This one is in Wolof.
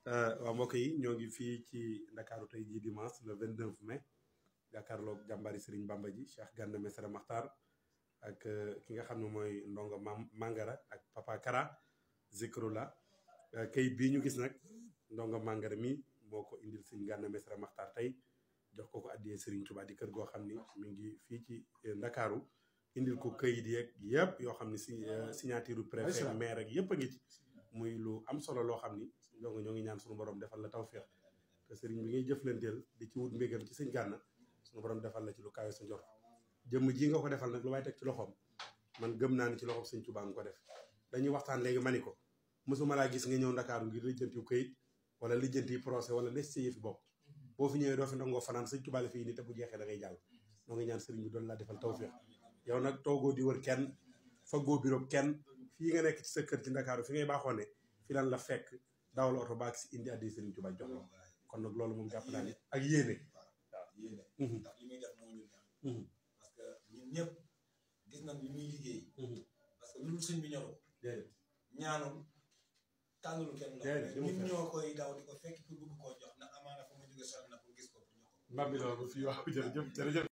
waaw mbokk yi ñoo ngi fii ci ndakaaru tey jii dimanche le 29 mai jàkkaarloog jàmbari Serigne Bamba ji Cheikh Gana Messere Makhtar ak ki nga xam ne mooy ndongo mam Mangara ak Papa Kara Zikrula kayit bii ñu gis nag ndongo Mangara mi moo ko indil Serigne Gana Messere Makhtar tey jox ko ko addiyee Serigne Touba di kër goo xam ni mi ngi fii ci ndakaaru indil ko kayit yeeg yëpp yoo xam ne si signature préfet maire ak yëpp a ngi ci muy lu am solo loo xam ni donc ñoo ngi ñaan suñu borom defal la tawféex te sëriñ bi ngay jëflanteel di ci wut mbégam ci sëñ Gana suñu borom defal la ci lu kawe sa njort jëmm ji nga ko defal nag lu waay teg ci loxoom man gëm naa ni ci loxoom sëñ Tuubaa nga ko def dañuy waxtaan léegi ma ni ko mosuma laa gis nga ñëw ndakaaru ngir lijjanti këyit wala lijjanti procès wala les ci yëfi bopp boo fi ñëwee doo fi ndangoo fanaan sëñ Tuubaa la fii ni te bu jeexee da ngay jàll ñoo ngi ñaan sëriñ bi doon laa defal tawféex yow nag toogoo di wër kenn faggoo biro kenn fii nga nekk ci sa kër ci ndakaaru fi ngay baaxoo ne fi lan la fekk dawal oto baag si indi addi Serigne Touba jox la kon nag loolu moom jàpp naa ni ak yéene waaw yéene ndax li muy def moo ñu neex parce que ñun ñëpp gis nañ li muy liggéey parce que lu sëñ bi ñorul ñaanul tànnul kenn la ñun ñoo koy daw di ko fekk pour bëgg koo jox ndax amaana fa mu jóge sori na pour gis ko pour jox ko mbambi loolu fii waaw jërëjëf jërëjëf